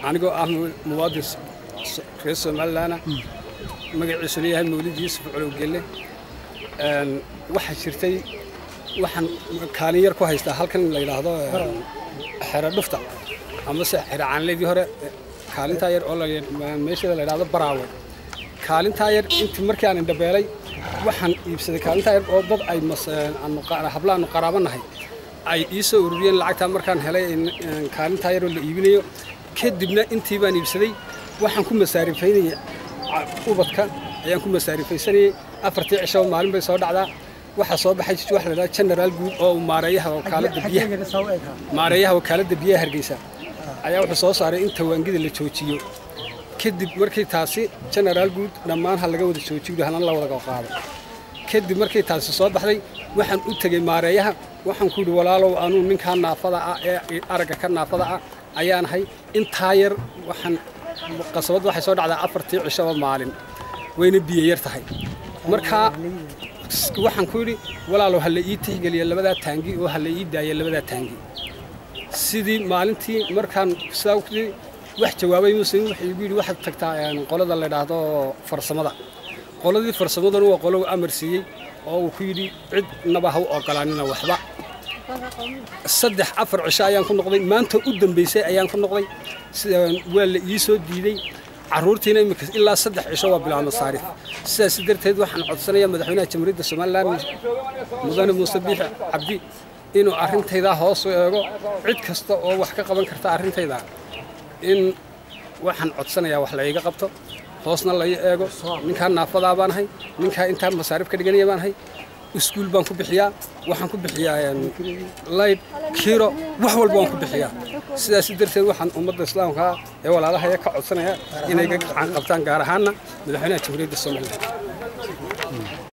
anigoo ah muwaadin reer somalilaana magaciisuna yahay mawlid yuusuf colowgelle waxaa jirtay waxaan kaalin yar ku haystaa halkan la yidhaahdo xero dhufta amase xero caanleedii hore kaalintaa yar oo meeshada la yidhahdo baraawe kaalintaa yar intii markii aan indhabeelay waxaan iibsaday kaalintaa yar oo dad ay hablaanu qaraabanahay ay ii soo ururiyeen lacagtaa markaan helay kaalintaa yaroo la iibinayo kadibna intii baan iibsaday waxaan ku masaarifaynayay ubadka ayaan ku masaarifaysanayay afartii cishaba maalin bay soo dhacdaa waxaa soo baxay wax la yidhahdo generaal guud oo maareeyaha wakaaladda biyaha maareeyaha wakaaladda biyaha hargeysa ayaa wuxuu soo saaray in tawaangida la joojiyo kadib markii taasi generaal guud dhammaan ha laga wada joojiyo hana la wada qaado kadib markii taasi soo baxday waxaan u tegey maareeyaha waxaan ku yidhi walaalow anuu ninkaa naafada ah ee aragga ka naafada ah ayaanahay intaa yar waxaan qasabad waxay soo dhacdaa afartii cishaba maalin wayna biyo yar tahay markaa waxaan ku yidhi walaalow ha la ii tixgeliya labadaa taangi oo ha la ii daaya labadaa taangi sidii maalintii markaan sidaa wax jawaabay muslim wuxuu igu yidhi waxaad tagtaa qolada la yidhaahdo farsamada qoladii farsamadanu waa qolo amar siiyey oo uu ku yidhi cid naba ha u ogolaanina waxba saddex afar cisho ayaan ku noqday maanta u dambaysay ayaan ku noqday waa la ii soo diiday carruurtiina imika ilaa saddex cisho waa bilaab masaarif sidaas darteed waxaan codsanayaa madaxweynaha jamhuuriyadda somalilan mudane muuse biixi cabdi inuu arrintaydaa hoos u eego cid kasta oo wax ka qaban karta arrintayda in waxaan codsanayaa wax la iga qabto hoosna la ii eego ninkaa naafadaa baan ahay ninkaa intaa masaarif ka dhiganaya baan ahay iskuul baan ku bixiyaa waxaan ku bixiyaa layd kiiro wax walba waan ku bixiyaa sidaas darteed waxaan ummadda islaamka ee walaalahaya ka codsanaya inay ga gacan qabtaan gaar ahaanna madaxweynaha jamhuuriyadda somalilan